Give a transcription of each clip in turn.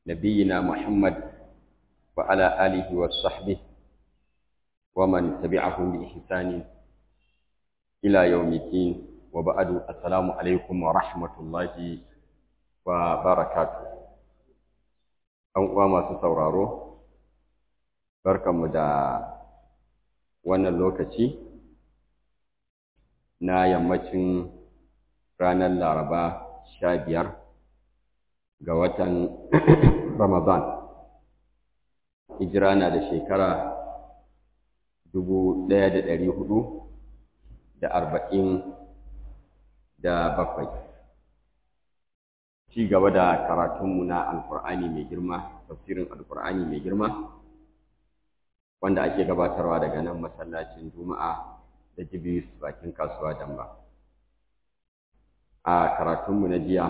نبينا محمد وعلى آله وصحبه ومن تبعهم بإحسان إلى يوم الدين وبعد السلام عليكم ورحمة الله وبركاته أن ما سورارو barkanmu da wannan lokaci na yammacin ranar laraba sha biyar ga watan ramadan hijira na da shekara dubu ɗaya da ɗari hudu da arba'in da bakwai ci gaba da karatunmu na alkur'ani mai girma tafsirin alkur'ani mai girma wanda ake gabatarwa daga nan masallacin juma'a da jibis bakin kasuwa damba a karatunmu na jiya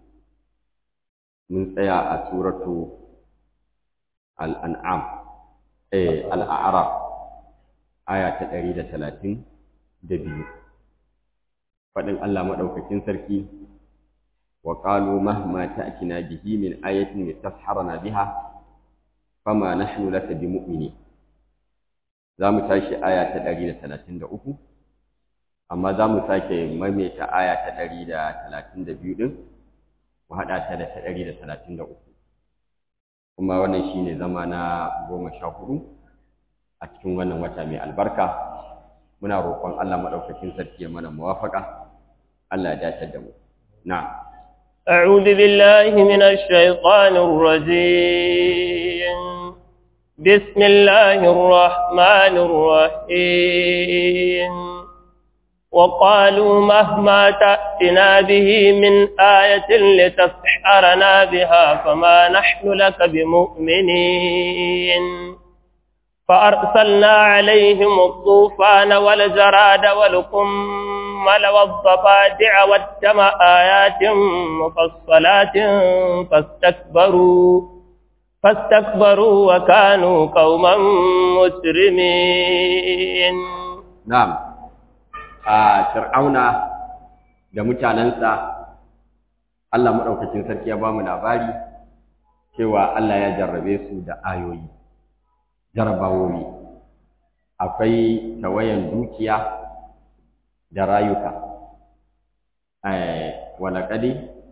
mun tsaya a suratu al'an'am eh al'arab aya ta ɗari da talatin da biyu faɗin Allah maɗaukakin sarki wa ƙalu mahma ta'tina bihi min ayatin litasharana biha fama nahnu laka bimu'minin za mu tashi aya ta ɗari da talatin da uku amma za mu sake maimaita aya ta ɗari da talatin da biyu ɗin mu haɗa ta da ta ɗari da talatin da uku kuma wannan shi ne zama na goma sha hudu a cikin wannan wata mai albarka muna roƙon Allah maɗaukakin sarki ya mana muwafaƙa Allah ya dace da mu na أعوذ بالله من الشيطان الرجيم بسم الله الرحمن الرحيم وقالوا مهما تأتنا به من آية لتسحرنا بها فما نحن لك بمؤمنين فأرسلنا عليهم الطوفان والجراد والقمل والضفادع والدم آيات مفصلات فاستكبروا فاستكبروا وكانوا قوما مجرمين نعم فرعون da mutanensa Allah maɗaukacin sarki ya ba mu labari cewa Allah ya jarrabe su da ayoyi jarabawoyi akwai tawayan dukiya da rayuka walaƙadi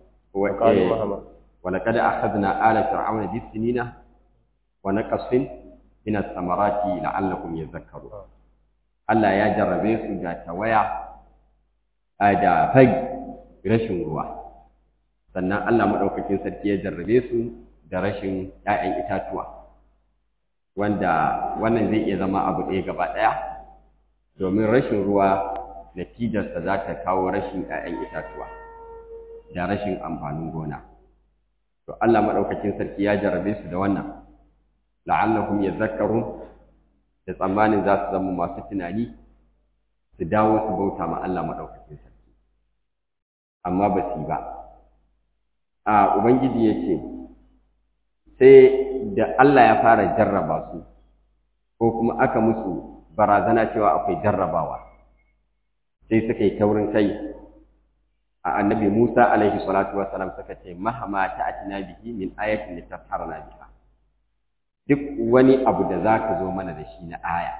ولقد أخذنا آل فرعون بالسنين ونقص من الثمرات لعلكم يذكرون Allah ya jarrabe su da tawaya da fai rashin ruwa sannan Allah maɗaukakin sarki ya jarrabe su da rashin ‘ya'yan itatuwa wanda wannan zai iya zama abu ɗaya gaba ɗaya domin rashin ruwa natijarsa za ta kawo rashin ‘ya'yan itatuwa da rashin amfanin gona. to Allah madaukakin sarki ya jarabe su da wannan la'allahum yadhakkarun da tsammanin za su zama masu tunani su dawo su bauta ma Allah madaukakin sarki amma ba su ba a ubangiji ya ce sai da Allah ya fara jarraba su ko kuma aka musu barazana cewa akwai jarrabawa sai suka yi taurin kai a annabi Musa alaihi salatu wassalam suka ce mahama ta'atina bihi min ayatin litasharna biha duk wani abu da zaka zo mana da shi na aya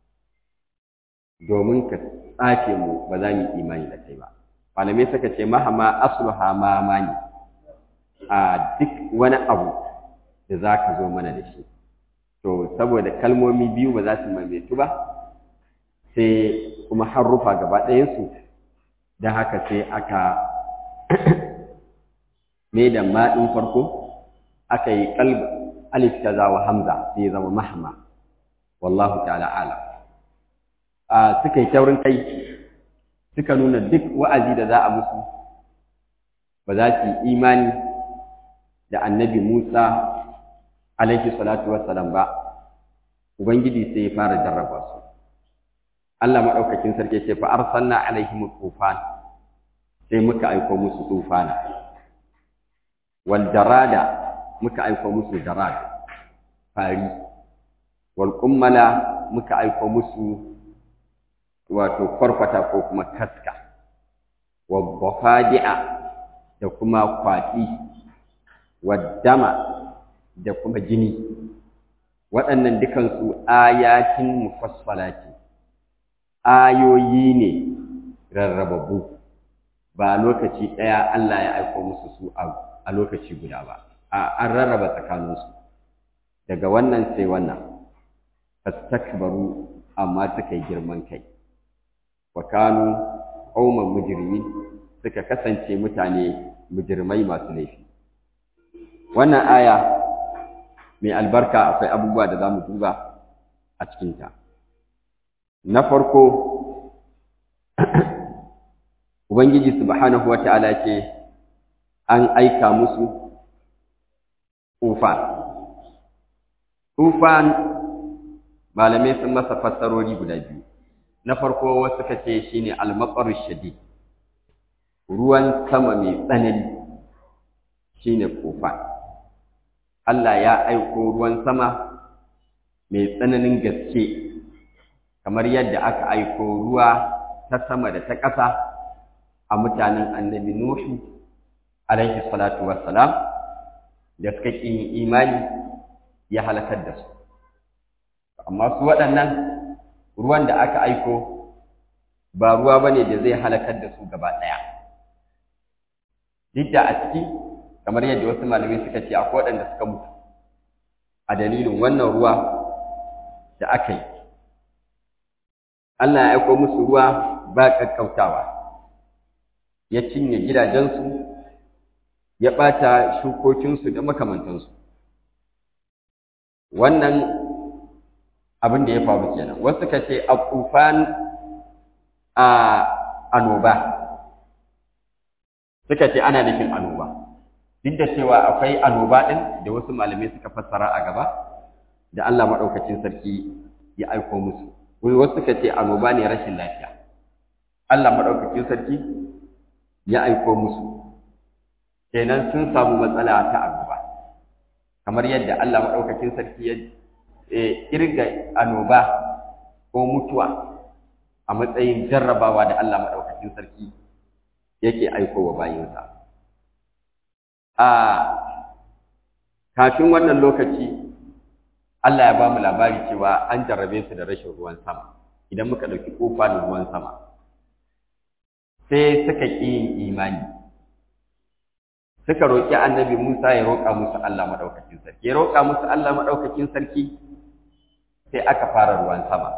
domin ka tsafe mu ba za mu imani da kai ba malamai suka ce mahama asluha ma mani a duk wani abu da zaka zo mana da shi to saboda kalmomi biyu ba za su maimaitu ba sai kuma harufa gaba ɗayansu da haka sai aka mai da maɗin farko aka yi kalb alif kaza wa hamza sai ya zama mahma wallahu ta'ala alam a suka yi taurin kai suka nuna duk wa'azi da za a musu ba za su yi imani da annabi Musa alaihi salatu wassalam ba ubangiji sai ya fara jarraba su Allah maɗaukakin sarki ce fa arsalna alaihim tufan sai muka aiko musu tufana wal jarada muka aiko musu jarad fari wal kummala muka aiko musu wato kwarkwata ko kuma kaska wa bafadi'a da kuma kwaɗi wa dama da kuma jini waɗannan dukansu ayatin mufassalati ayoyi ne rarrababu ba lokaci ɗaya Allah ya aiko musu su a lokaci guda ba a an rarraba tsakaninsu daga wannan sai wannan fastakbaru amma suka yi girman kai wa kanu qauman mujrimin suka kasance mutane mujrimai masu laifi wannan aya mai albarka akwai abubuwa da zamu duba a cikinta na farko ubangiji subhanahu wata'ala ce an aika musu tufan tufan malamai sun masa fassarori guda biyu na farko wasu suka ce shine al-maqar shadid ruwan sama mai tsanani shine tufan Allah ya aiko ruwan sama mai tsananin gaske kamar yadda aka aiko ruwa ta sama da ta ƙasa a mutanen annabi Nuhu alaihi salatu wassalam da suka ƙi imani ya halakar da su amma su waɗannan ruwan da aka aiko ba ruwa ba ne da zai halakar da su gaba ɗaya duk da a ciki kamar yadda wasu malamai suka ce akwai waɗanda suka mutu a dalilin wannan ruwa da aka yi Allah ya aiko musu ruwa ba ƙaƙƙautawa ya cinye gidajensu ya ɓata shukokinsu da makamantansu wannan abin da ya faru kenan wasu ka ce a kufan a anoba suka ce ana nufin anoba duk da cewa akwai anoba ɗin da wasu malamai suka fassara a gaba da Allah maɗaukacin sarki ya aiko musu wasu suka ce anoba ne rashin lafiya Allah maɗaukacin sarki ya aiko musu kenan sun samu matsala ta annoba kamar yadda Allah maɗaukakin sarki ya kirga annoba ko mutuwa a matsayin jarrabawa da Allah maɗaukakin sarki yake aiko wa bayinsa a kafin wannan lokaci Allah ya ba mu labari cewa an jarrabe su da rashin ruwan sama idan muka ɗauki kofa da ruwan sama sai suka ƙi yin imani suka roƙi annabi Musa ya roƙa musu Allah maɗaukakin sarki ya roƙa musu Allah maɗaukakin sarki sai aka fara ruwan sama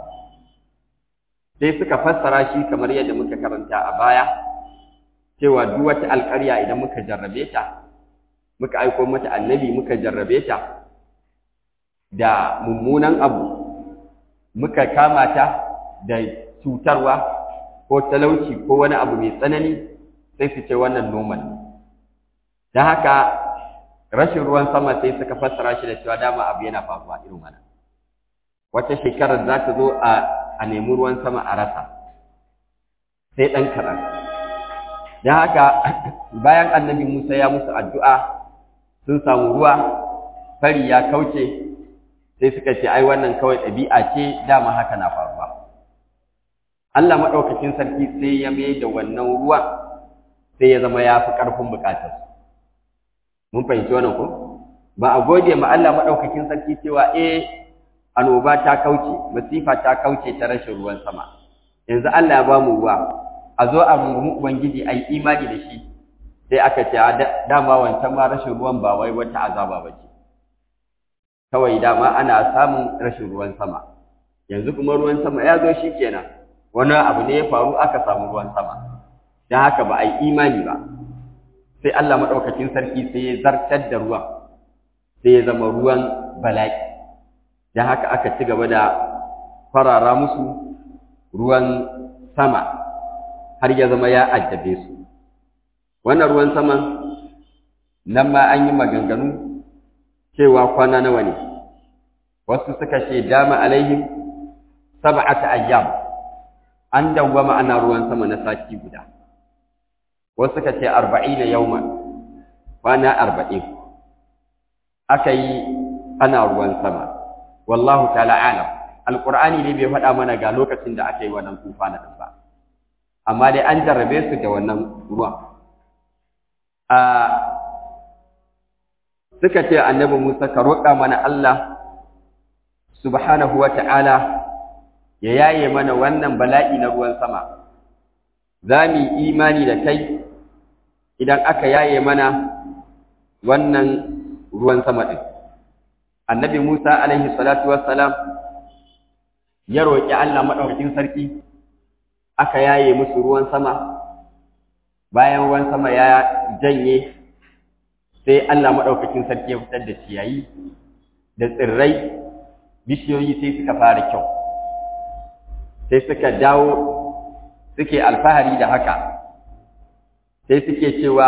sai suka fassara shi kamar yadda muka karanta a baya cewa duk wata alƙarya idan muka jarrabe ta muka aiko mata annabi muka jarrabe ta da mummunan abu muka kama ta da cutarwa ko talauci ko wani abu mai tsanani sai su ce wannan noman ne don haka rashin ruwan sama sai suka fassara shi da cewa dama abu yana faruwa irin wannan wata shekarar za ta zo a nemi ruwan sama a rasa sai ɗan kaɗan don haka bayan annabi musa ya musu addu'a sun samu ruwa fari ya kauce sai suka ce ai wannan kawai ɗabi'a ce dama haka na faruwa Allah maɗaukakin sarki sai ya mai da wannan ruwa sai ya zama ya fi ƙarfin buƙatar mun fahimci wannan ko ba a gode ma Allah maɗaukakin sarki cewa eh annoba ta kauce masifa ta kauce ta rashin ruwan sama yanzu Allah ya ba mu ruwa a zo a rungumi ubangiji a yi imani da shi sai aka ce dama wancan ma rashin ruwan ba wai wata azaba ba ce kawai dama ana samun rashin ruwan sama yanzu kuma ruwan sama ya zo shi kenan wani abu ne ya faru aka samu ruwan sama don haka ba a yi imani ba sai Allah maɗaukakin sarki sai ya zartar da ruwan sai ya zama ruwan bala'i don haka aka ci gaba da farara musu ruwan sama har ya zama ya addabe su wannan ruwan saman nan ma an yi maganganu cewa kwana nawa ne wasu suka ce dama alaihim sab'ata ayyam an dawwama ana ruwan sama na sati guda wasu suka ce arba'ina yawman kwana arba'in aka yi ana ruwan sama wallahu ta'ala alam alqur'ani ne bai faɗa mana ga lokacin da aka yi wannan tufana din ba amma dai an jarrabe su da wannan ruwan a suka ce annabi Musa ka roƙa mana Allah subhanahu wa ta'ala ya yaye mana wannan bala'i na ruwan sama za mu yi imani da kai idan aka yaye mana wannan ruwan sama ɗin annabi Musa alaihi salatu wassalam ya roƙi Allah maɗaukakin sarki aka yaye musu ruwan sama bayan ruwan sama ya janye sai Allah maɗaukakin sarki ya fitar da ciyayi da tsirrai bishiyoyi sai suka fara kyau sai suka dawo suke alfahari da haka sai suke cewa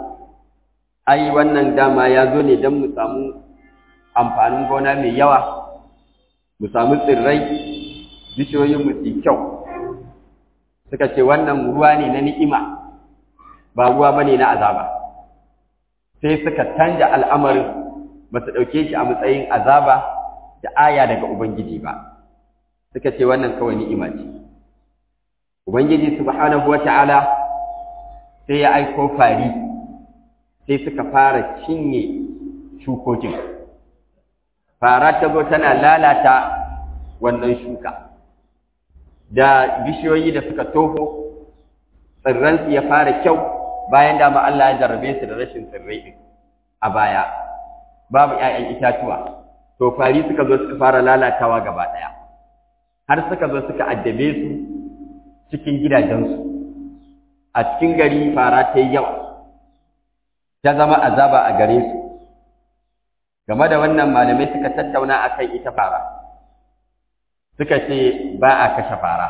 ai wannan dama ya zo ne don mu samu amfanin gona mai yawa mu samu tsirrai bishiyoyin mu su kyau suka ce wannan ruwa ne na ni'ima ba ruwa bane na azaba sai suka canja al'amarin ba su ɗauke shi a matsayin azaba da aya daga Ubangiji ba, suka ce wannan kawai ni'ima ce. Ubangiji subhanahu wa ta'ala sai ya aiko fari sai suka fara cinye shukokin. Fara ta zo tana lalata wannan shuka. Da bishiyoyi da suka toho, tsirransu ya fara kyau bayan dama Allah ya jarrabe su da rashin tsirrai ɗin a baya. Babu ‘ya'yan itatuwa. to fari suka zo suka fara lalatawa gaba ɗaya har suka zo suka addabe su cikin gidajensu a cikin gari fara ta yi yawa ta zama azaba a gare su game da wannan malamai suka tattauna a kan ita fara suka ce ba a kashe fara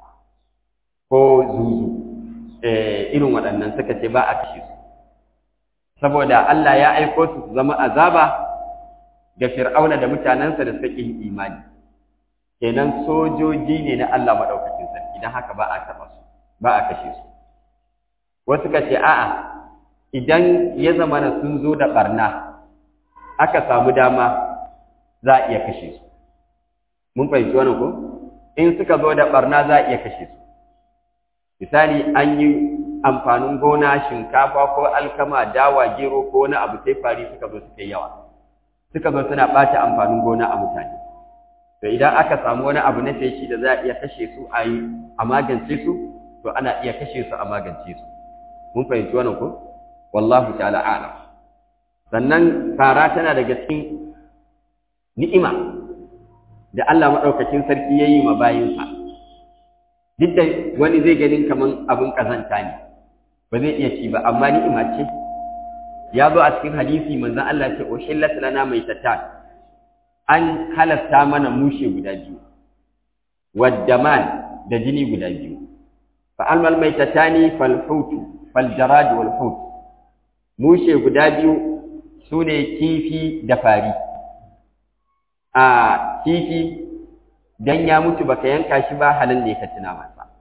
ko zuzu irin waɗannan suka ce ba a kashe su saboda Allah ya aiko su su zama azaba ga fir'auna da mutanensa da suka yi imani kenan sojoji ne na Allah madaukakin sarki dan haka ba a taba su ba a kashe su wasu ka ce a'a idan ya zama na sun zo da barna aka samu dama za a iya kashe su mun fahimci wannan ko in suka zo da barna za a iya kashe su misali an yi amfanin gona shinkafa ko alkama dawa gero ko wani abu sai fari suka zo suka yawa suka zo suna ɓata amfanin gona a mutane to idan aka samu wani abu na feshi da za a iya kashe su a yi a magance su to ana iya kashe su a magance su mun fahimci wannan ko wallahu ta'ala a'lam sannan fara tana daga cikin ni'ima da Allah madaukakin sarki yayi ma bayinsa duk da wani zai ganin kaman abin kazanta ne ba zai iya ci ba amma ni'ima ce ya zo a cikin hadisi manzon Allah ce uhillat lana maitatan an halasta mana mushe guda biyu waddaman da jini guda biyu fa almal maitatani fal hutu fal jarad wal hut mushe guda biyu sune kifi da fari a kifi dan ya mutu baka yanka shi ba halin ne ka tuna masa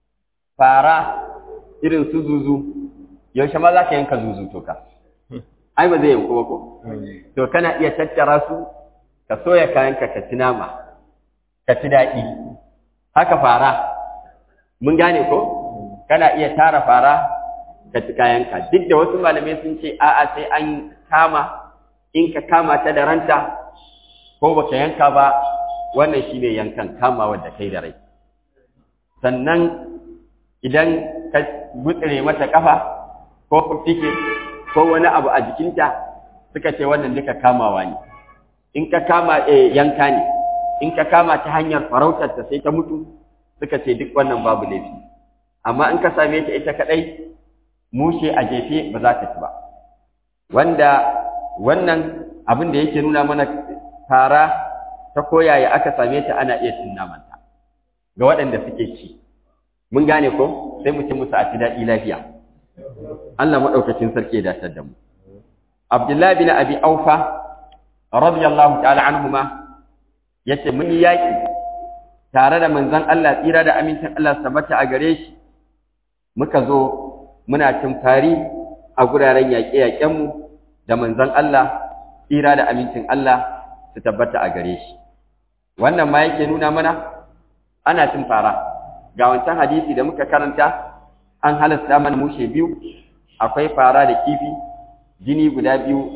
fara irin su zuzu yaushe ma za ka yanka zuzu to ka ai ba zai yanku ba ko to kana iya tattara su ka soya kayanka ka ci nama ka ci daɗi haka fara mun gane ko kana iya tara fara ka ci kayanka duk da wasu malamai sun ce a'a sai an kama in ka kama ta da ranta ko baka yanka ba wannan shine yankan kama wanda kai da rai sannan idan ka gutsire mata kafa ko fiffike ko wani abu a jikinta suka ce wannan duka kamawa ne in ka kama eh yanka ne in ka kama ta hanyar farautar ta sai ta mutu suka ce duk wannan babu laifi amma in ka same ta ita kadai mushe a jefe ba za ta ci ba wanda wannan abin da yake nuna mana fara ta koyaya aka same ta ana iya cin namanta ga waɗanda suke ci mun gane ko sai mu ci musu a ci daɗi lafiya Allah maɗaukacin sarki ya datar da mu Abdullahi bin Abi Aufa radiyallahu ta'ala anhuma yace mun yi yaki tare da manzon Allah tsira da amincin Allah sabata a gare shi muka zo muna cin fari a guraren yaƙe-yaƙen mu da manzon Allah tsira da amincin Allah su tabbata a gare shi wannan ma yake nuna mana ana cin fara ga wancan hadisi da muka karanta an halasta mana mushe biyu akwai fara da kifi jini guda biyu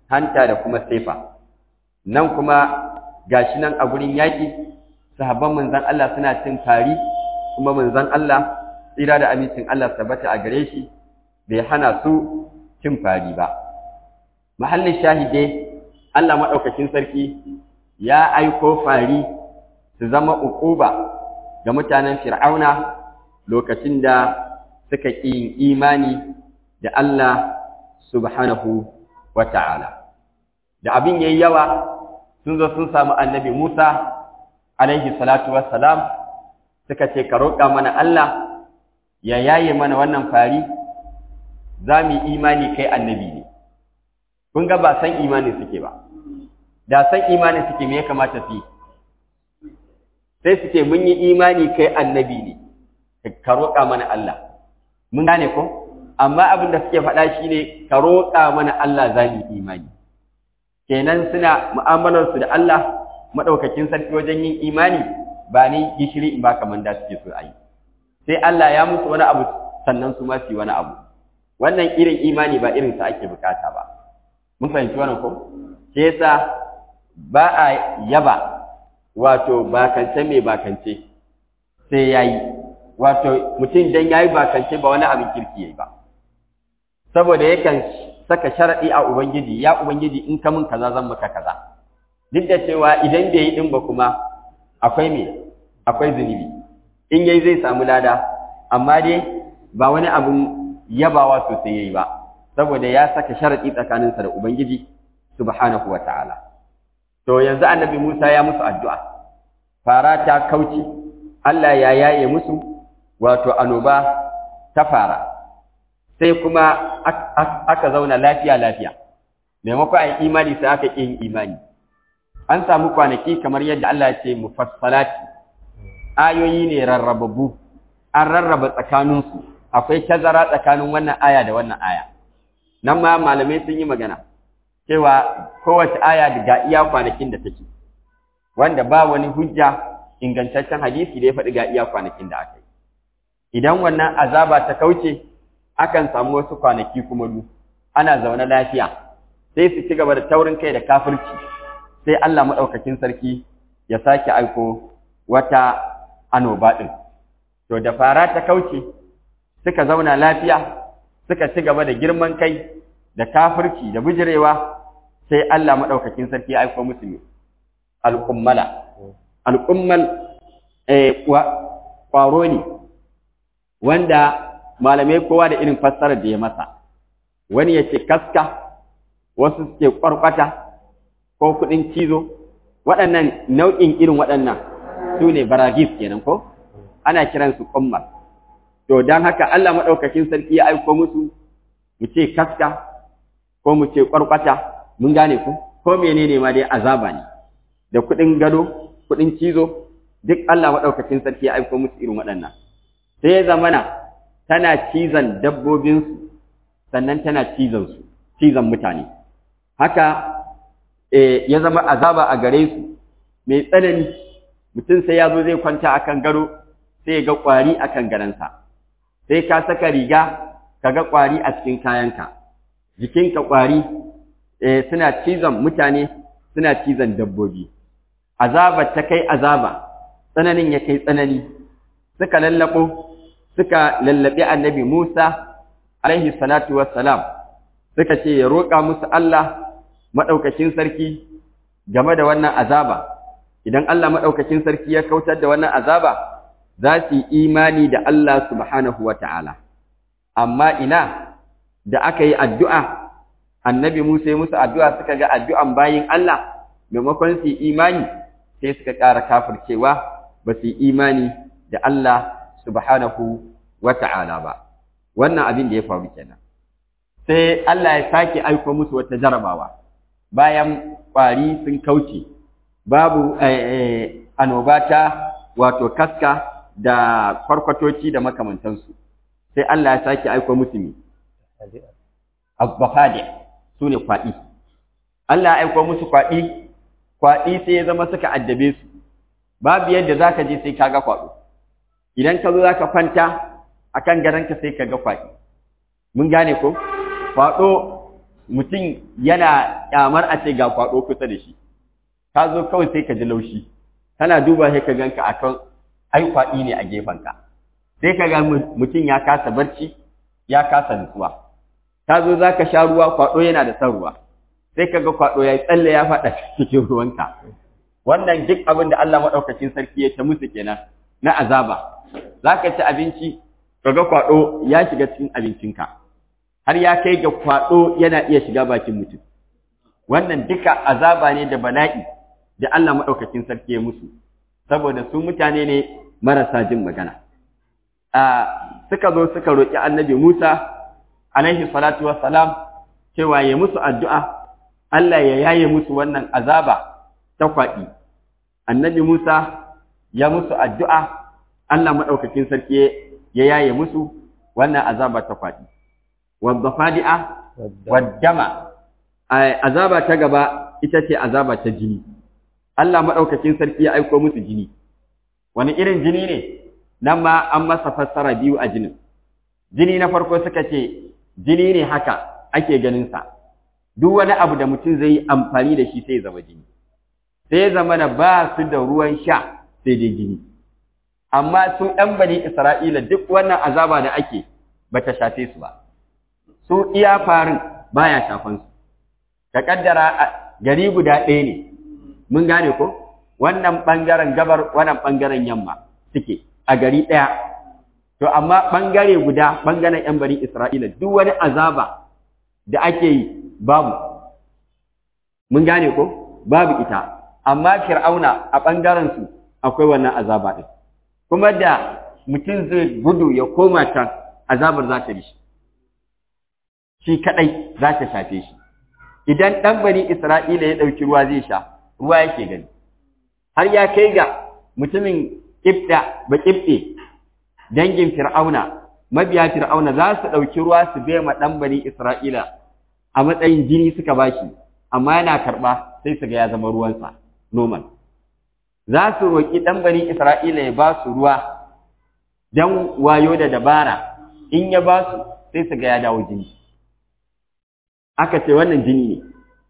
hanta da kuma saifa nan kuma gashi nan a gurin yaƙi sahabban manzon Allah suna cin fari kuma manzon Allah tsira da amincin Allah tabbata a gare shi bai hana su cin fari ba mahallin shahide Allah madaukakin sarki ya aiko fari su zama uquba ga mutanen Fir'auna lokacin da suka ƙi yin imani da Allah subhanahu wa ta'ala. Da abin yayi yawa sun zo sun samu annabi Musa alaihi salatu wassalam suka ce ka roƙa mana Allah ya yaye mana wannan fari za mu imani kai annabi ne. Kun ga ba san imani suke ba, da san imani suke me ya kamata su yi. Sai su ce mun yi imani kai annabi ne, ka roƙa mana Allah. Mun gane ko? Amma abin da suke faɗa shi ne ka roƙa mana Allah za mu imani. Kenan suna mu'amalarsu da Allah maɗaukakin sarki wajen yin imani ba ni gishiri in ba kamar da suke so a yi. Sai Allah ya musu wani abu sannan su ma su yi wani abu. Wannan irin imani ba irin sa ake bukata ba. Mun fahimci wannan ko? Sai yasa ba a yaba wato bakance mai bakance sai ya yi. wato mutum dan yayi bakance ba wani abin kirki yayi ba saboda yakan saka sharadi a ubangiji ya ubangiji in ka mun kaza zan maka kaza duk da cewa idan bai yi din ba kuma akwai me akwai zunubi in yayi zai samu lada amma dai ba wani abin yabawa sosai yayi ba saboda ya saka sharadi tsakaninsa da ubangiji subhanahu wataala to yanzu annabi Musa ya musu addu'a fara ta kauce Allah ya yaye musu wato anoba ta fara sai kuma aka zauna lafiya lafiya maimakon a yi imani sai aka yin imani an samu kwanaki kamar yadda Allah ya ce mufassalati ayoyi ne rarrababu an rarraba tsakaninsu akwai tazara tsakanin wannan aya da wannan aya nan ma malamai sun yi magana cewa kowace aya ga iya kwanakin da take wanda ba wani hujja ingantaccen hadisi da ya faɗi ga iya kwanakin da aka yi idan wannan azaba ta kauce akan samu wasu kwanaki kuma du ana zaune lafiya sai su ci gaba da taurin kai da kafirci sai Allah maɗaukakin sarki ya sake aiko wata anoba ɗin to da fara ta kauce suka zauna lafiya suka ci gaba da girman kai da kafirci da bijirewa sai Allah maɗaukakin sarki ya aiko musu ne al'ummala al'ummal ƙwaro ne wanda malamai kowa da irin fassarar da ya masa wani ya ce kaska wasu suke ƙwarƙwata ko kuɗin cizo waɗannan nau'in irin waɗannan su ne baragis kenan ko ana kiransu ƙummar to don haka Allah maɗaukakin sarki ya aiko musu mu ce kaska ko mu ce ƙwarƙwata mun gane ku ko menene ma dai azaba ne da kuɗin gado kuɗin cizo duk Allah maɗaukakin sarki ya aiko musu irin waɗannan sai ya zamana tana cizon dabbobinsu sannan tana cizon su cizon mutane haka ya zama azaba a gare su mai tsanani mutum sai ya zo zai kwanta akan gado sai ya ga ƙwari akan gadonsa sai ka saka riga ka ga ƙwari a cikin kayanka jikinka ƙwari suna cizon mutane suna cizon dabbobi azaba ta kai azaba tsananin ya kai tsanani suka lallabo suka lallabi annabi Musa alaihi salatu wassalam suka ce ya roƙa musu Allah madaukakin sarki game da wannan azaba idan Allah madaukakin sarki ya kautar da wannan azaba za su yi imani da Allah subhanahu wata'ala amma ina da aka yi addu'a annabi Musa ya musu addu'a suka ga addu'an bayin Allah maimakon su yi imani sai suka ƙara kafircewa ba su yi imani da Allah subhanahu wa ta'ala ba wannan abin da ya faru kenan sai Allah ya sake aiko musu wata jarabawa bayan ƙwari sun kauce babu annoba ta wato kaska da kwarkwatoci da makamantansu sai Allah ya sake aiko musu ne abbafadi su ne kwaɗi Allah ya aiko musu kwaɗi kwaɗi sai ya zama suka addabe su babu yadda za ka je sai ka ga kwaɗo idan ka zo za ka kwanta a kan garanka sai ka ga kwaɗi mun gane ko kwaɗo mutum yana kyamar a ce ga kwaɗo kusa da shi ka zo kawai sai ka ji laushi kana duba sai ka ganka akan ai kwaɗi ne a gefenka sai ka ga mutum ya kasa barci ya kasa nutsuwa ka zo za ka sha ruwa kwaɗo yana da son ruwa sai ka ga kwaɗo ya yi tsalle ya faɗa cikin ruwanka wannan duk abin da Allah maɗaukacin sarki ya ta musu kenan na azaba za ka ci abinci ka ga kwaɗo ya shiga cikin abincinka har ya kai ga kwaɗo yana iya shiga bakin mutum wannan duka azaba ne da bala'i da Allah maɗaukacin sarki ya musu saboda su mutane ne marasa jin magana suka zo suka roƙi annabi Musa alaihi salatu wassalam cewa ya musu addu'a Allah ya yaye musu wannan azaba ta kwaɗi annabi Musa ya musu addu'a Allah maɗaukakin sarki ya yaye musu wannan azaba ta kwaɗi wadda fadi'a waddama azaba ta gaba ita ce azaba ta jini Allah maɗaukakin sarki ya aiko musu jini wani irin jini ne nan ma an masa fassara biyu a jinin jini na farko suka ce jini ne haka ake ganinsa duk wani abu da mutum zai yi amfani da shi sai zama jini sai zama na ba su da ruwan sha sai dai jini amma su ɗan bani isra'ila duk wannan azaba da ake ba ta shafe su ba su iya farin baya shafan su ka kaddara gari guda ɗaya ne mun gane ko wannan ɓangaren gabar wannan ɓangaren yamma suke a gari ɗaya to amma ɓangare guda ɓangaren ‘yan bari Isra'ila duk wani azaba da ake yi babu mun gane ko babu ita amma fir'auna a ɓangarensu akwai wannan azaba ɗin kuma da mutum zai gudu ya koma can azabar za ta bi shi shi kaɗai za ta shafe shi idan ɗan bani Isra'ila ya ɗauki ruwa zai sha ruwa yake gani har ya kai ga mutumin ƙibɗa ba ƙibɗe dangin fir'auna mabiya fir'auna za su ɗauki ruwa su bai ma ɗan bani isra'ila a matsayin jini suka bashi amma yana karɓa sai su ga ya zama ruwansa normal za su roƙi ɗan bani isra'ila ya ba su ruwa don wayo da dabara in ya ba su sai su ga ya dawo jini aka ce wannan jini ne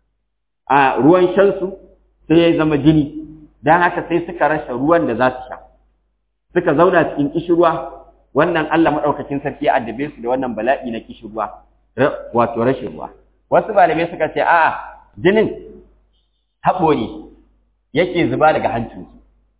a ruwan shansu sai ya zama jini don haka sai suka rasa ruwan da za su sha suka zauna cikin kishirwa wannan Allah maɗaukakin sarki ya addabe su da wannan bala'i na kishirwa wato rashin ruwa wasu malamai suka ce a'a jinin haɓo ne yake zuba daga hancinsu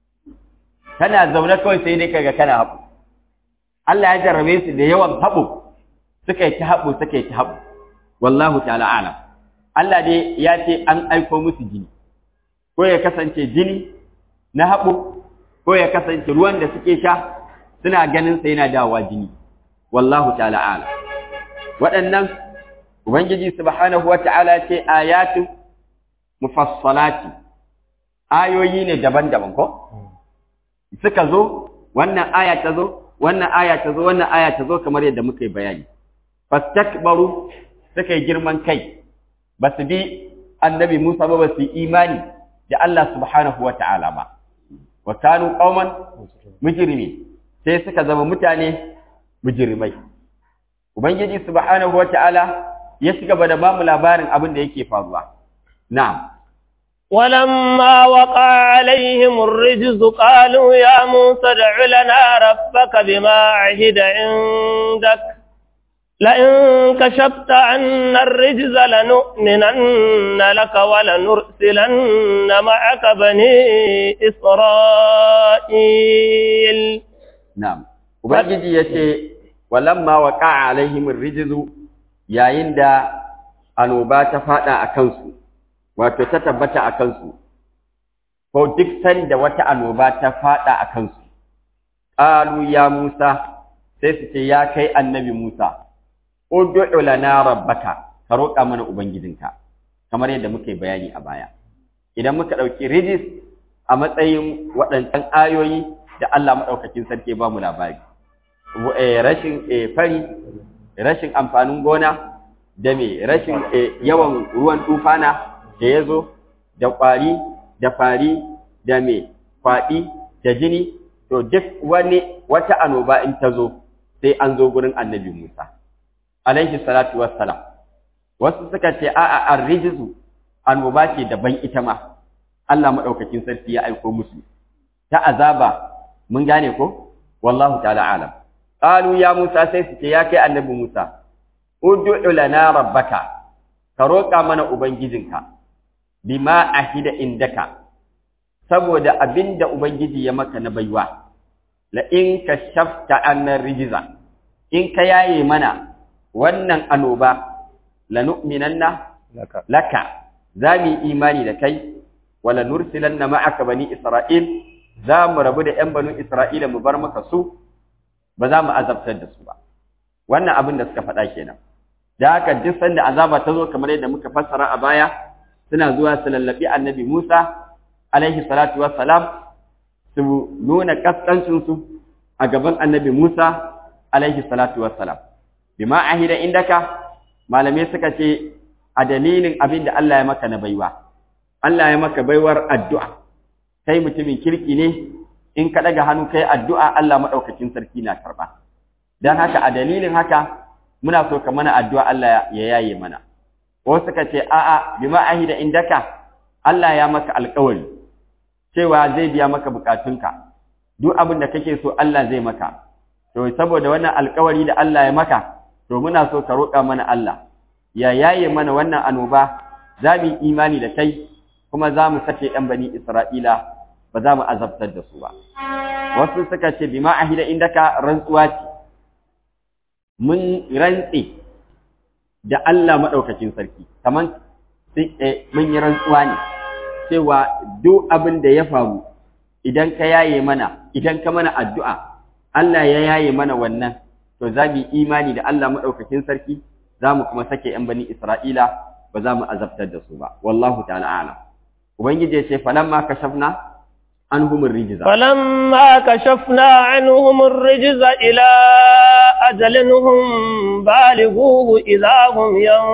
kana zaune kawai sai dai kaga kana haɓo Allah ya jarrabe su da yawan haɓo suka yi ta haɓo suka yi ta haɓo wallahu ta'ala alam Allah dai ya ce an aiko musu jini ko ya kasance jini na haɓo ko ya kasance ruwan da suke sha suna ganin sa yana dawowa jini wallahu ta'ala ala waɗannan ubangiji subhanahu wata'ala ce ayatu mufassalati ayoyi ne daban-daban ko suka zo wannan aya ta zo wannan aya ta zo wannan aya ta zo kamar yadda muka yi bayani fastakbaru suka yi girman kai ba su bi annabi Musa ba ba su yi imani da Allah subhanahu wata'ala ba wa kanu qauman mujrimi sai suka zama mutane mujrimai ubangiji subhanahu wataala ya ci gaba da bamu labarin abin da yake faruwa na'am ولما وقع عليهم الرجز قالوا يا موسى ادع لنا ربك بما عهد عندك لئن كشفت عنا الرجز لنؤمنن لك ولنرسلن معك بني إسرائيل نعم Ubangiji ya ce, Walamma wa ƙa'a alaihimin rijizu yayin da annoba ta faɗa a kansu, wato ta tabbata a kansu, ko duk sanda wata annoba ta faɗa a kansu, ƙalu ya Musa, sai su ce, Ya kai annabi Musa, Udu'u lana rabbaka, ka roƙa mana Ubangijinka, kamar yadda muka yi bayani a baya. Idan muka ɗauki rijis a matsayin waɗancan ayoyi da Allah maɗaukakin sarki ba mu labari. rashin fari rashin amfanin gona da me rashin yawan ruwan tufana da ya zo da ƙwari da fari da me kwaɗi da jini to duk wani wata annoba in ta zo sai an zo gurin annabi Musa alaihi salatu wassalam wasu suka ce a'a ar-rijzu annoba ce daban ita ma Allah madaukakin sarki ya aiko musu ta azaba mun gane ko wallahu ta'ala alam qalu ya Musa sai su ce ya kai annabi Musa ud'u lana rabbaka ka roƙa mana ubangijinka bima ahida indaka saboda abinda ubangiji ya maka na baiwa la in kashafta annar rijza in ka yaye mana wannan anoba lanu'minanna laka laka za mu yi imani da kai wala nursilanna ma'aka bani isra'il za mu rabu da ƴan banu isra'ila mu bar maka su ba za mu azabtar da su ba wannan abin da suka faɗa kenan da haka duk sanda azaba ta zo kamar yadda muka fassara a baya suna zuwa su lallabi annabi Musa alaihi salatu wassalam su nuna kaskancin su a gaban annabi Musa alaihi salatu wassalam bima ahida indaka malamai suka ce a dalilin abin da Allah ya maka na baiwa Allah ya maka baiwar addu'a kai mutumin kirki ne in ka daga hannu kai addu'a Allah madaukakin sarki na karba dan haka a dalilin haka muna so ka mana addu'a Allah ya yaye mana wasu suka ce a'a bima ahida indaka Allah ya maka alƙawari cewa zai biya maka bukatunka duk abin da kake so Allah zai maka to saboda wannan alƙawari da Allah ya maka to muna so ka roƙa mana Allah ya yaye mana wannan annoba za mu yi imani da kai kuma za mu sake ɗan bani Isra'ila ba za mu azabtar da su ba wasu suka ce bima ahida indaka rantsuwa ce mun rantse da Allah maɗaukacin sarki kaman mun yi rantsuwa ne cewa duk abin da ya faru idan ka yaye mana idan ka mana addu'a Allah ya yaye mana wannan to za mu yi imani da Allah maɗaukakin sarki za mu kuma sake ‘yan bani Isra'ila ba za mu azabtar da su ba wallahu ta'ala alam ubangiji ya ce falamma kashafna عنهم الرجز فلما كشفنا عنهم الرجز إلى أجل هم بالغوه إذا هم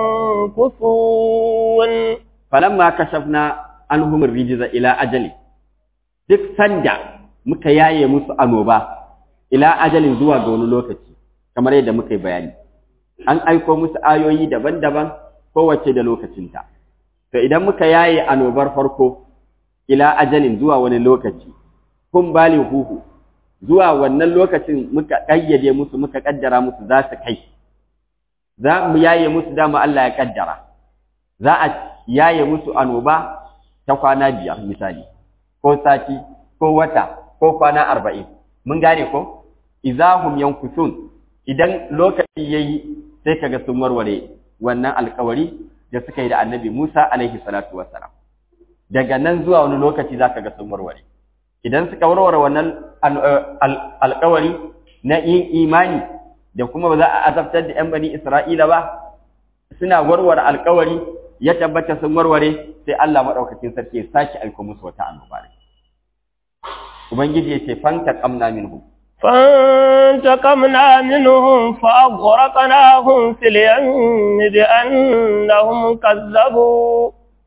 ينكثون فلما كشفنا عنهم الرجز إلى أجل duk sanda muka yaye musu annoba ila ajalin zuwa ga wani lokaci kamar yadda muka yi bayani an aiko musu ayoyi daban-daban kowace da lokacinta to idan muka yaye annobar farko ila ajalin zuwa wani lokaci kun bali huhu zuwa wannan lokacin muka kayyade musu muka kaddara musu za su kai za mu yaye musu dama Allah ya kaddara za a yaye musu anoba ta kwana biyar misali ko sati ko wata ko kwana arba'in mun gane ko izahum yankusun idan lokaci yayi sai kaga sun warware wannan alkawari da suka yi da annabi Musa alaihi salatu wassalam daga nan zuwa wani lokaci za ka ga sun warware idan suka warware wannan alkawari na yin imani da kuma ba za a azabtar da 'yan bani isra'ila ba suna warware alkawari ya tabbata sun warware sai Allah maɗaukakin sarki ya sake aiko musu wata annoba ne ubangiji ya ce fanta kamna minhu فانتقمنا منهم فأغرقناهم في اليم بأنهم كذبوا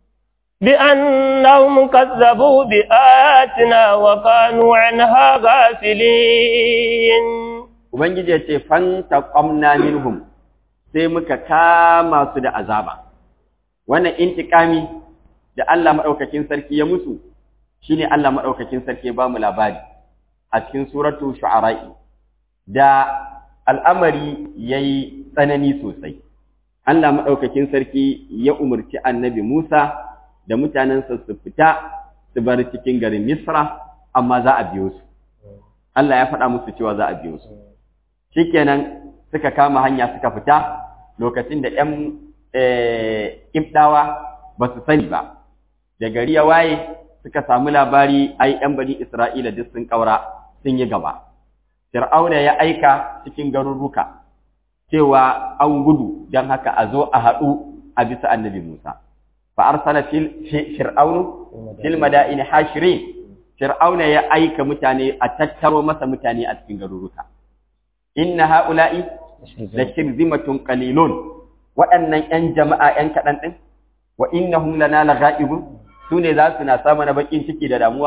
بأنهم كذبوا بآياتنا وكانوا عنها غافلين Ubangiji ya ce, Fanta ƙwamna minhum sai muka kama su da azaba. Wannan intikami da Allah maɗaukakin sarki ya musu, shi ne Allah maɗaukakin sarki ya ba mu labari a cikin suratu shu'ara'i, da al'amari ya yi tsanani sosai. Allah maɗaukakin sarki ya umarci annabi Musa da mutanensa su fita su bar cikin garin Misra amma za a biyo su Allah ya faɗa musu cewa za a biyo su shikenan suka kama hanya suka fita lokacin da ƴan ibdawa ba su sani ba da gari ya waye suka samu labari ai ƴan bani Isra'ila duk sun kaura sun yi gaba Fir'auna ya aika cikin garuruka cewa an gudu don haka a zo a haɗu a bisa annabi Musa فأرسل في فرعون في المدائن حاشرين فرعون يا أيك متاني أتترو مسا متاني أتكين غرورك إن هؤلاء لشرذمة قليلون وأن أن جماعة أن كأن وإنهم لنا لغائبون سوني ذا سنا سامنا بكين تكي داموا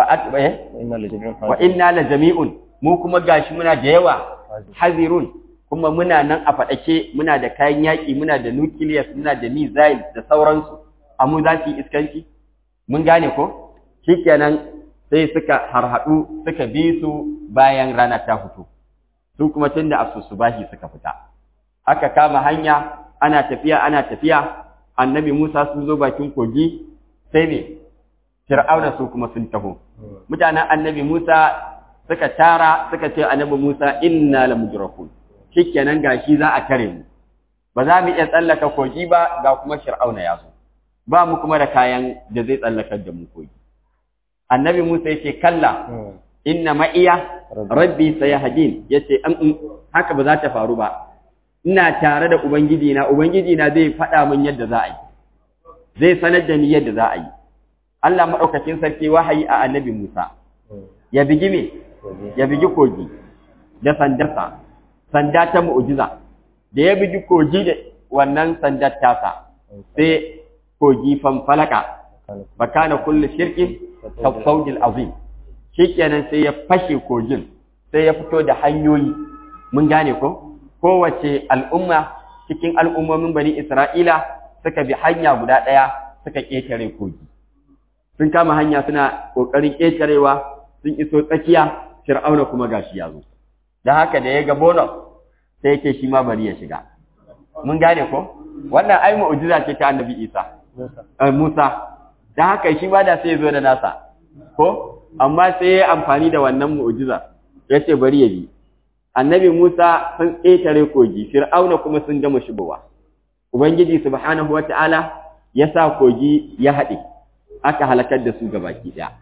فأتبه وإنا لجميع mu kuma gashi muna da yawa hazirun kuma muna nan a faɗake muna da kayan yaƙi muna da nucleus muna da missile da sauransu amma za su yi iskanci mun gane ko shikenan sai suka harhaɗu suka bi su bayan rana ta fito su kuma tun da asusu bashi suka fita aka kama hanya ana tafiya ana tafiya annabi Musa sun zo bakin kogi sai ne Fir'auna su kuma sun taho mutanen annabi Musa suka tara suka ce annabi Musa inna lamudrakun shikenan gashi za a tare mu ba za mu iya tsallaka kogi ba ga kuma Fir'auna ya zo ba mu kuma da kayan da zai tsallakar da mu kogi annabi Musa yake kalla inna ma'iya rabbi sayahdin yace an haka ba za ta faru ba ina tare da ubangiji na ubangiji na zai faɗa min yadda za a yi zai sanar da ni yadda za a yi Allah madaukakin sarki wahayi a annabi Musa ya bigi me ya bigi kogi da sandarsa sanda ta mu'jiza da ya bigi kogi da wannan sandar tasa sai kogi fanfalaka bakana kullu shirkin kafsaudil azim shikenan sai ya fashe kogin sai ya fito da hanyoyi mun gane ko kowace al'umma cikin al'ummomin bani Isra'ila suka bi hanya guda ɗaya suka ƙetare kogi sun kama hanya suna ƙoƙarin ƙetarewa sun iso tsakiya fir'auna kuma gashi ya zo da haka da ya ga bonus sai yake shi ma bari ya shiga mun gane ko wannan ai mu'jiza ce ta annabi Isa Musa da haka shi ba da sai ya zo da nasa ko amma sai ya amfani da wannan mu'jiza ya ce bari ya bi annabi Musa sun ƙetare kogi fir'auna kuma sun gama shigowa ubangiji subhanahu wata'ala ya sa kogi ya haɗe aka halakar da su gabaki ɗaya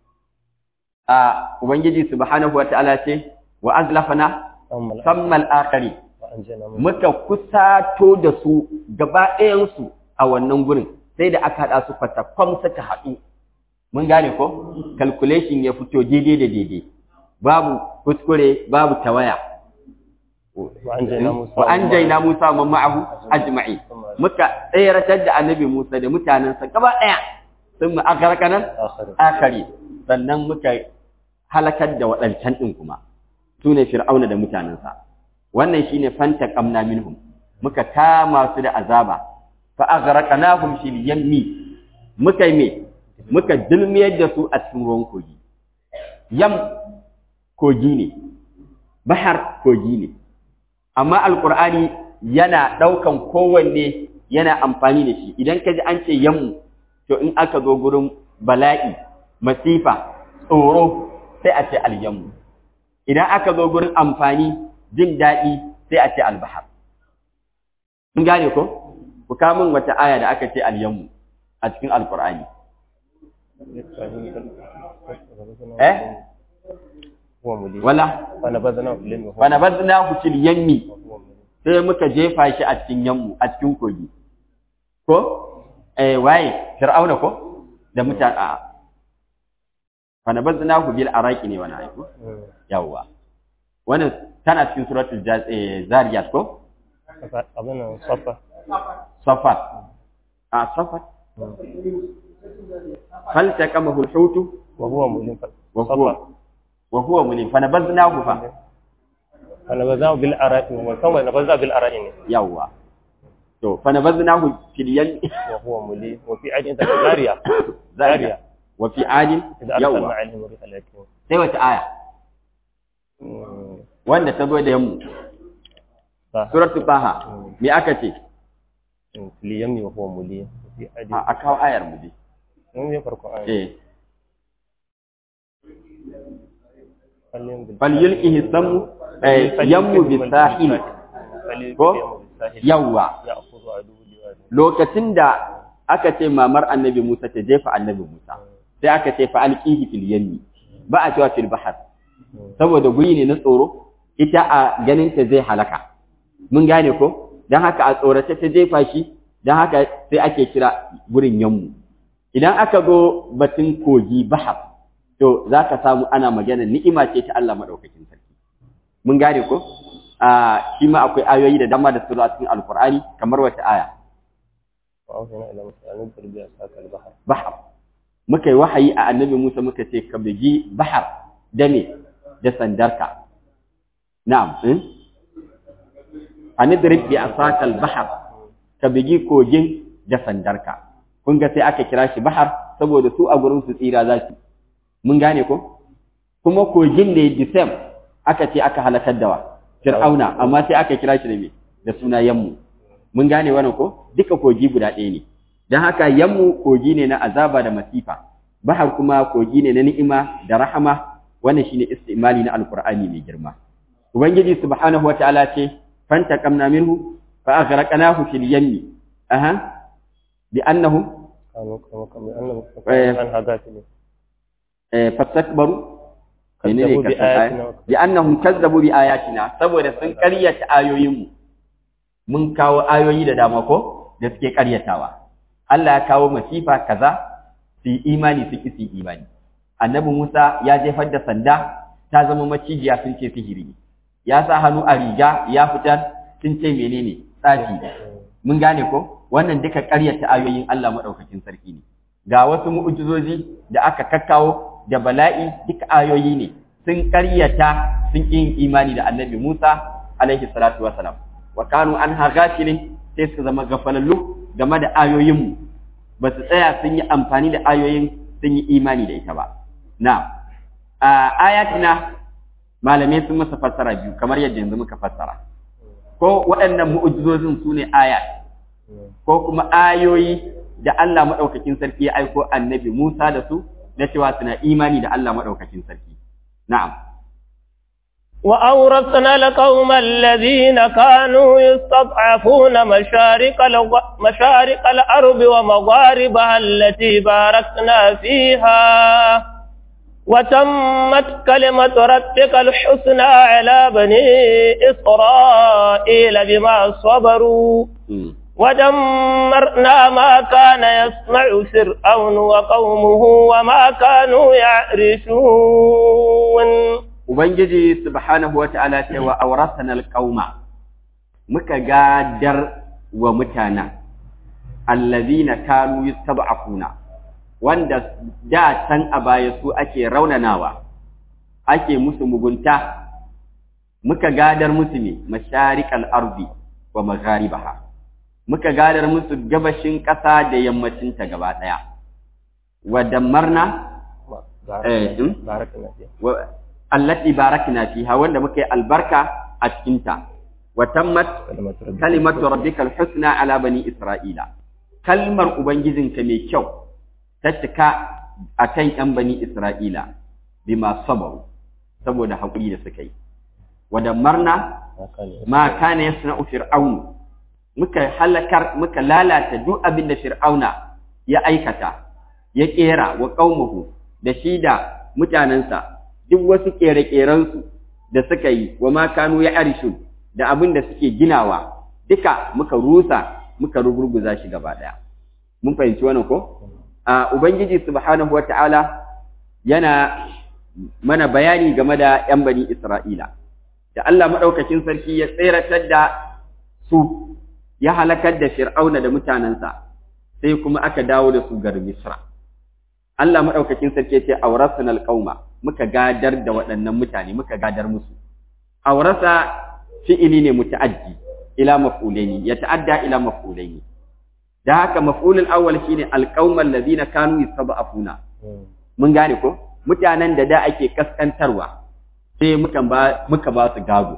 a ubangiji subhanahu wata'ala ce wa azlafana sammal akari muka kusato da su gaba ɗayansu a wannan gurin sai da aka haɗa su kwatakwam suka haɗu mun gane ko calculation ya fito daidai da daidai babu kuskure babu tawaya wa an jaina Musa wa ma'ahu ajma'i muka tsayaratar da annabi Musa da mutanensa gaba ɗaya sun mu akarkanan akari sannan muka halakar da waɗancan ɗin kuma su ne fir'auna da mutanensa wannan shine fanta kamna minhum muka kama su da azaba fa aghraqnahum fil yammi muka yi me muka dilmiyar da su a cikin ruwan kogi yam kogi ne bahar kogi ne amma alqur'ani yana daukan kowanne yana amfani da shi idan ka ji an ce yammu to in aka zo gurin bala'i masifa tsoro sai a ce alyammu idan aka zo gurin amfani jin daɗi sai a ce albahar mun gane ko ku kamun wata aya da aka ce alyammu a cikin alqur'ani eh wala fanabadnahu fil yammi sai muka jefa shi a cikin yammu a cikin kogi ko eh waye fir'auna ko da mutan a fanabadnahu bil araqi ne wannan aiko yawa wannan tana cikin suratul zariyat ko abin safa safat a safat hal takamahu al-hutu wa huwa mulim wa huwa wa huwa mulim fanabadnahu fa fanabazahu bil ara'i wa kama nabaza bil ara'i ne yawa to fanabadnahu fil yam wa huwa mulim wa fi adin ta zariya zariya wa fi adin idan arsalna yawa alaihim riha lakin sai wata aya wanda ta zo da yammu suratul baha me aka ce fil yammi wa huwa mulim wa fi adin a a kawo ayar mu dai mun yi farko ayi eh falyum bil falyulqihi samu eh yammu bisahil ko yawa ya'khudhu aduwwu liwadi lokacin da aka ce mamar annabi Musa ta jefa annabi Musa sai aka ce fa alqihi fil yammi ba a cewa fil bahar saboda guri ne na tsoro ita a ganin ta zai halaka mun gane ko dan haka a tsorace ta jefa shi dan haka sai ake kira gurin yammu idan aka zo batun kogi bahar to zaka samu ana magana ni'ima ce ta Allah madaukakin sarki mun gane ko a shi ma akwai ayoyi da dama da su zo a cikin alqur'ani kamar wata aya وأوحينا إلى موسى أن اضرب بعصاك البحر bahar muka yi wahayi a annabi Musa muka ce ka bugi bahar da me da sandarka na'am eh? anidrib bi asakal bahar ka bigi kogin da sandarka kun ga sai aka kira shi bahar saboda su a gurin su tsira za su mun gane ko kuma kogin ne the same aka ce aka halakar da wa fir'auna amma sai aka kira shi da me da suna yammu mun gane wannan ko duka kogi guda ɗaya ne dan haka yammu kogi ne na azaba da masifa bahar kuma kogi ne na ni'ima da rahama wannan shine istimali na alqur'ani mai girma ubangiji subhanahu wataala ce fantaqamna minhu fa aghraqnahu fil yammi aha bi annahu fastakbaru bi annahum kazzabu bi ayatina saboda sun ƙaryata ayoyinmu mun kawo ayoyi da dama ko da suke ƙaryatawa Allah ya kawo masifa kaza su yi imani su ki su imani annabi Musa ya jefar da sanda ta zama macijiya sun ce sihiri ya sa hannu a riga ya fitar sun ce menene tsafi mun gane ko wannan duka ƙaryata ayoyin Allah madaukakin sarki ne ga wasu mu'ujizozi da aka kakkawo da bala'i duka ayoyi ne sun ƙaryata sun ƙi imani da annabi Musa alaihi salatu wasalam wa kanu an ghafilin sai suka zama gafalallu game da ayoyinmu ba su tsaya sun yi amfani da ayoyin sun yi imani da ita ba na a ayatina malamai sun masa fassara biyu kamar yadda yanzu muka fassara ko waɗannan mu'ujizozin su ne ayat ko kuma ayoyi da Allah maɗaukakin sarki ya aiko annabi Musa da su na cewa suna imani da Allah maɗaukakin sarki. Na'am. وأورثنا القوم الذين كانوا يستضعفون مشارق, مشارق الأرض ومغاربها التي باركنا فيها وتمت كلمة ربك الحسنى على بني إسرائيل بما صبروا ودمرنا ما كان يصنع فرعون وقومه وما كانوا يعرشون Ubangiji subhanahu wa ta'ala ce wa aurasana alƙauma, muka gadar wa mutana, allazina kanu yustab'afuna wanda da can a baya su ake raunanawa, ake musu mugunta, muka gadar musu ne masharikal ardi wa magharibaha. muka gadar musu gabashin ƙasa da yammacinta gaba ɗaya. Wa dammarna allati barakna fiha wanda muka yi albarka a cikinta. Wa tammat kalimatu rabbikal husna ala bani Isra'ila. Kalmar Ubangijinka mai kyau ta cika a kan ‘yan bani Isra'ila bima sabaru saboda haƙuri da suka yi. Wa dammarna ma kana yasna'u fir'aunu muka halakar muka lalata duk abin da fir'auna ya aikata ya kera wa qaumuhu da shi da mutanansa duk wasu kere-kerensu da suka yi wa ma kanu ya arishu da abin da suke ginawa duka muka rusa muka rugurguza shi gaba daya mun fahimci wannan ko a ubangiji subhanahu wataala yana mana bayani game da yan bani isra'ila da Allah madaukakin sarki ya tseratar da su ya halakar da Fir'auna da mutanensa sai kuma aka dawo da su garin Misra. Allah maɗaukakin sarki ce aurasunal qauma muka gadar da waɗannan mutane muka gadar musu. Aurasa fi'ili ne muta'addi ila maf'ulaini ya ta'adda ila maf'ulaini. Da haka maf'ulul awwal shine alqaumal ladina kanu yastab'afuna. Mun gane ko? Mutanen da da ake kaskantarwa sai muka ba muka ba su gado.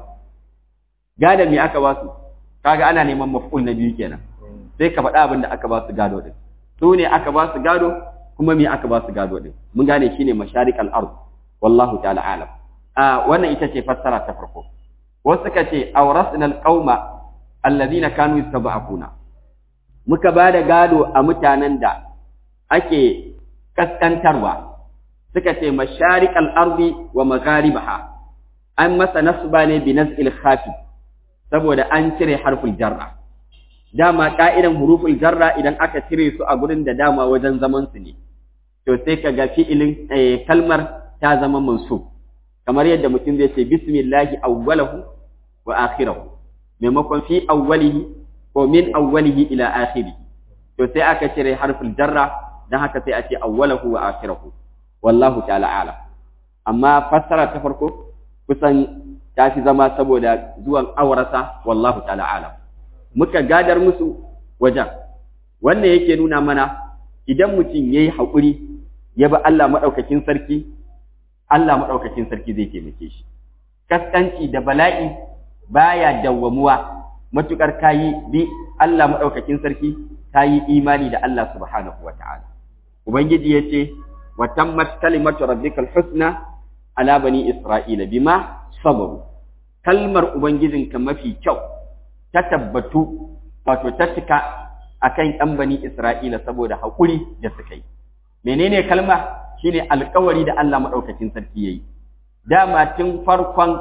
Gadon me aka ba su? kaga ana neman maf'ul na biyu kenan sai ka faɗa abin da aka ba su gado din su ne aka ba su gado kuma me aka ba su gado din mun gane shine masharikal ard wallahu ta'ala alam a wannan ita ce fassara ta farko wasu suka ce awrasna alqauma alladhina kanu yastab'afuna muka ba da gado a mutanen da ake kaskantarwa suka ce masharikal ardi wa magharibaha an masa nasba ne bi naz'il khafi saboda an cire harful jarra dama ka'idan huruful jarra idan aka cire su a gurin da dama wajen zaman su ne to sai ka ga fi'ilin kalmar ta zama mansub kamar yadda mutum zai ce bismillahi awwalahu wa akhirahu maimakon fi awwalihi ko min awwalihi ila akhirih to sai aka cire harful jarra dan haka sai a ce awwalahu wa akhirahu wallahu ta'ala alam amma fassara ta farko kusan ta fi zama saboda zuwan aurasa wallahu ta'ala alam muka gadar musu wajen wannan yake nuna mana idan mutum yayi haƙuri ya bi Allah madaukakin sarki Allah madaukakin sarki zai taimake shi kaskanci da bala'i baya dawwamuwa matukar kayi bi Allah madaukakin sarki kayi imani da Allah subhanahu wataala ubangiji yace wa tammat kalimatu rabbikal husna ala bani isra'ila bima sabaru kalmar ubangijinka mafi kyau ta tabbatu wato ta cika akan ɗan bani isra'ila saboda haƙuri da suka yi menene kalma shine alƙawari da Allah madaukakin sarki yayi dama tun farkon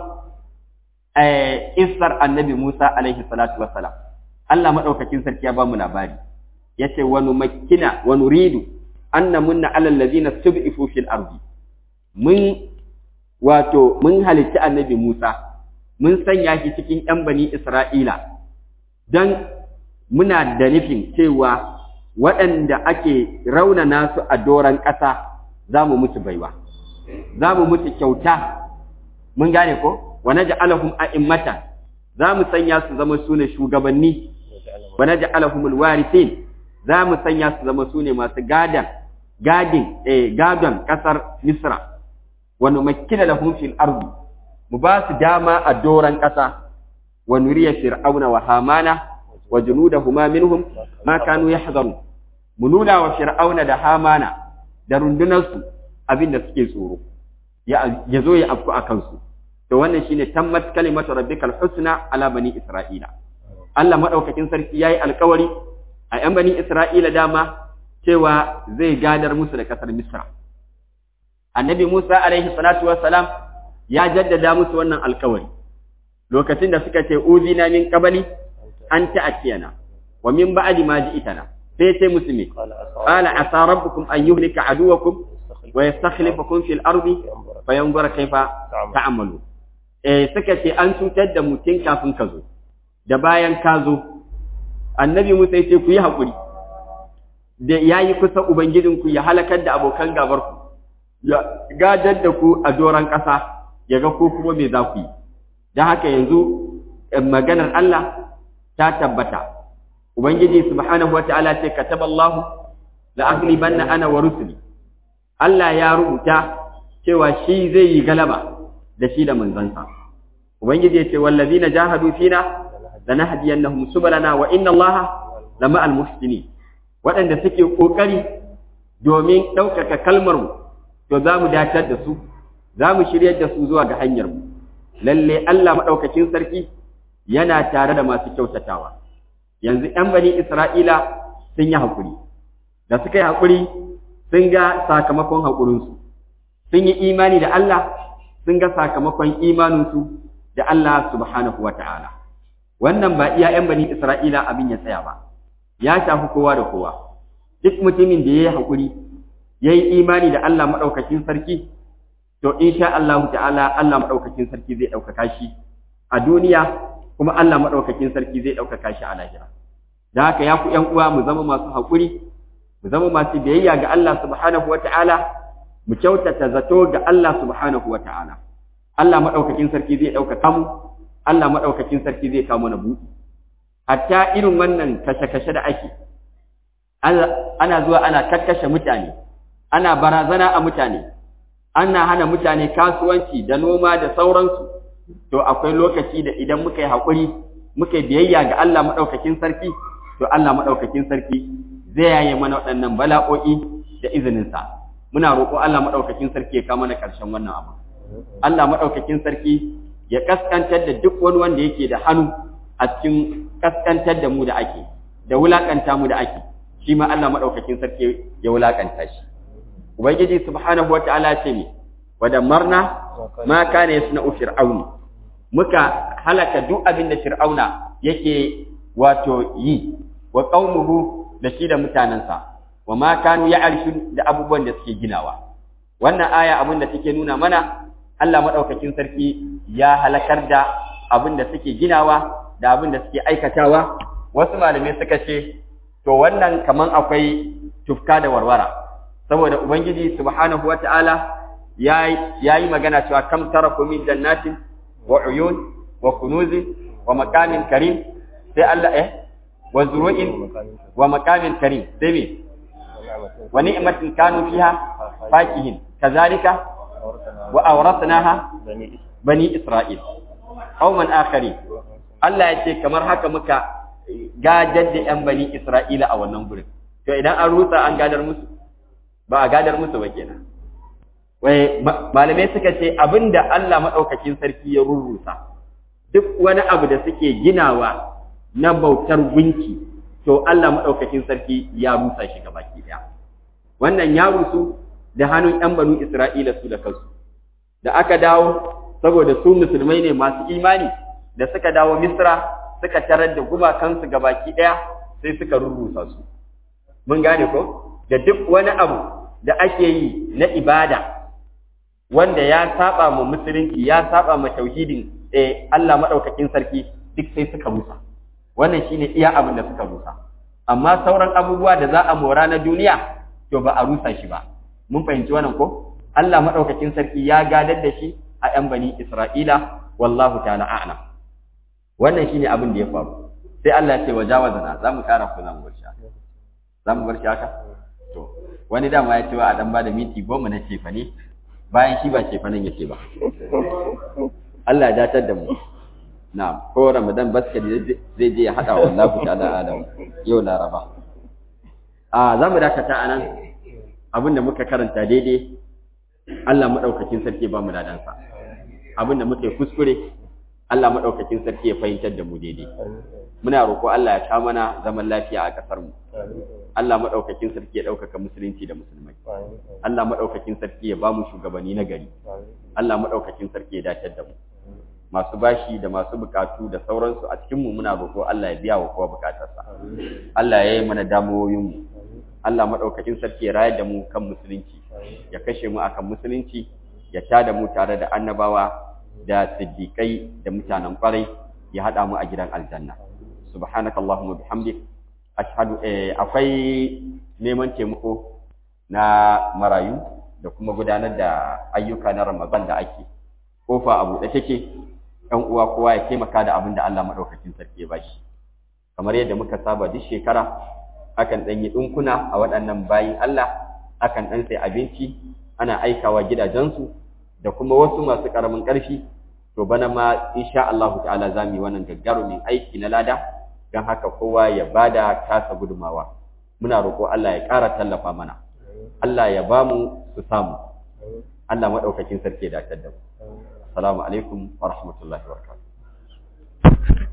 eh isar annabi Musa alaihi salatu wassalam Allah madaukakin sarki ya ba mu labari yace wa numakkina wa nuridu anna munna alal ladina stud'ifu fil ardi mun wato mun halitta annabi Musa mun sanya shi cikin ‘yan bani Isra'ila don muna da nufin cewa waɗanda ake raunana su a doron ƙasa za mu mutu baiwa, za mu mutu kyauta, mun gane ko? Wane ja'alahum a'immatan za mu sanya su zama su ne shugabanni, wane ja'alahum alwarisin za mu sanya su zama su ne masu gadan, gadin, eh, gadon ƙasar Misra, wani makina lahum fil ardi mu ba su dama a doran ƙasa wa nuriya fir'auna wa hamana wa junudahuma minhum ma kanu yahzarun mu nuna wa fir'auna da hamana da rundunarsu abin da suke tsoro ya zo ya afku a kansu to wannan shine tammat kalimatu rabbikal husna ala bani isra'ila Allah madaukakin sarki yayi alƙawari a yan bani isra'ila dama cewa zai gadar musu da kasar misra annabi Musa alaihi salatu wassalam ya jaddada musu wannan alkawari lokacin da suka ce uzina min qabli an ta'tiyana wa min ba'di ma ji'tana sai ce musu me qala asa rabbukum an yuhlika aduwakum wa yastakhlifakum fil ardi fayanzura kayfa ta'malu eh suka ce an cutar da mutum kafin ka zo da bayan ka zo annabi Musa ya ce ku yi hakuri da yayi kusa ubangijinku ya halakar da abokan gabarku ya gadar da ku a doron ƙasa ya ga ko kuma me za ku yi don haka yanzu maganar Allah ta tabbata ubangiji subhanahu wata'ala ce kataballahu la aghlibanna ana wa rusuli Allah ya rubuta cewa shi zai yi galaba da shi da manzansa ubangiji ya ce wallazina jahadu fina lanahdiyannahum subulana wa inna Allaha lama'al muhsinin waɗanda suke kokari domin ɗaukaka kalmar mu to za mu datar da su za mu shiryar da su zuwa ga hanyar mu lalle Allah madaukakin sarki yana tare da masu kyautatawa yanzu ɗan bani Isra'ila sun yi hakuri da suka yi hakuri sun ga sakamakon hakurinsu sun yi imani da Allah sun ga sakamakon imaninsu da Allah subhanahu wata'ala wannan ba iya ‘yan bani Isra'ila abin ya tsaya ba ya shafi kowa da kowa duk mutumin da ya yi hakuri ya yi imani da Allah maɗaukakin sarki to insha Allah ta'ala Allah maɗaukakin sarki zai ɗaukaka shi a duniya kuma Allah maɗaukakin sarki zai ɗaukaka shi a lahira da haka ya ku ƴan uwa mu zama masu haƙuri mu zama masu biyayya ga Allah subhanahu wa ta'ala mu kyautata zato ga Allah subhanahu wa ta'ala Allah maɗaukakin sarki zai ɗaukaka mu Allah maɗaukakin sarki zai kawo mana buɗi hatta irin wannan kashe-kashe da ake ana zuwa ana kakkashe mutane ana barazana a mutane ana hana mutane kasuwanci da noma da sauransu to akwai lokaci da idan muka yi haƙuri muka yi biyayya ga Allah maɗaukakin sarki to Allah maɗaukakin sarki zai yaye mana waɗannan bala'o'i da izininsa muna roƙo Allah maɗaukakin sarki ya kawo mana ƙarshen wannan abu Allah maɗaukakin sarki ya kaskantar da duk wani wanda yake da hannu a cikin kaskantar da mu da ake da wulakanta mu da ake shi ma Allah maɗaukakin sarki ya wulakanta shi ubangiji subhanahu wataala ce ne wadamarna ma kana yasna'u fir'aun muka halaka duk abin da fir'auna yake wato yi wa qaumuhu da shi da mutanansa wa ma kanu ya'rishun da abubuwan da suke ginawa wannan aya abin da take nuna mana Allah madaukakin sarki ya halakar da abin da suke ginawa da abin da suke aikatawa wasu malamai suka ce to wannan kaman akwai tufka da warwara saboda ubangiji subhanahu wataala yayi magana cewa kam taraku min jannatin wa uyun wa kunuzin wa maqamin karim sai Allah eh wa zuru'in wa maqamin karim sai me wa ni'matin kanu fiha fakihin kazalika wa awratnaha bani isra'il qauman akharin Allah ya ce kamar haka muka gadar da ‘yan bani Isra'ila a wannan gurin. To idan an rusa an gadar musu, ba a gadar musu ba kenan. Wai, malamai suka ce abin da Allah maɗaukakin sarki ya rurrusa, duk wani abu da suke ginawa na bautar gunki, to Allah maɗaukakin sarki ya rusa shi baki ɗaya. Wannan ya rusu da hannun ‘yan banu Isra'ila su da kansu. Da aka dawo, saboda su musulmai ne masu imani, da suka dawo Misra suka tarar da gumakansu baki ɗaya sai suka rurrusa su. Mun gane ko? Da duk wani abu da ake yi na ibada wanda ya saba mu musulunci ya saba mu tauhidin eh Allah madaukakin sarki duk sai suka rusa. Wannan shine iya abin da suka rusa. Amma sauran abubuwa da za a mora na duniya to ba a rusa shi ba. Mun fahimci wannan ko? Allah madaukakin sarki ya gadar da shi a ‘yan bani Isra'ila, wallahu ta'ala a'lam. wannan shine abin da ya faru sai Allah ya ce wa jawazana za mu kara ko za mu bar shi haka za mu bar shi haka to wani dama ya ce wa a dan ba da minti goma na cefa ne bayan shi ba cefanen yake ba Allah ya datar da mu na ko Ramadan baskari zai je ya hada wallahu ta'ala alam yau laraba a za mu dakata anan abin da muka karanta daidai Allah madaukakin sarki ba mu ladansa abin da muka yi kuskure Allah maɗaukakin sarki ya fahimtar da mu daidai. Muna roƙo Allah ya kawo mana zaman lafiya a ƙasar mu. Allah maɗaukakin sarki ya ɗaukaka musulunci da musulmai. Allah maɗaukakin sarki ya ba mu shugabanni na gari. Allah maɗaukakin sarki ya dace da mu. Masu bashi da masu bukatu da sauransu a cikin mu muna roƙo Allah ya biya wa kowa bukatarsa. Allah ya yi mana damuwoyin mu. Allah maɗaukakin sarki ya rayar da mu kan musulunci. Ya kashe mu akan musulunci. Ya tada mu tare da annabawa da siddiƙai da mutanen ƙwarai ya haɗa mu a gidan aljanna subhanaka allahumma bihamdik ashhadu eh akwai neman taimako na marayu da kuma gudanar da ayyuka na ramadan da ake kofa a buɗe take ɗan uwa kowa ya taimaka da abin da Allah madaukakin sarki ya bashi kamar yadda muka saba duk shekara akan ɗan yi ɗinkuna a waɗannan bayin Allah akan ɗan sai abinci ana aikawa gidajensu da kuma wasu masu ƙaramin ƙarfi to bana ma insha Allah ta'ala za mu yi wannan gaggarumin aiki na lada don haka kowa ya bada tasa gudumawa muna roƙo Allah ya ƙara tallafa mana Allah ya ba mu su samu Allah maɗaukakin sarki ya dace da mu assalamu alaikum wa rahmatullahi wa barakatuh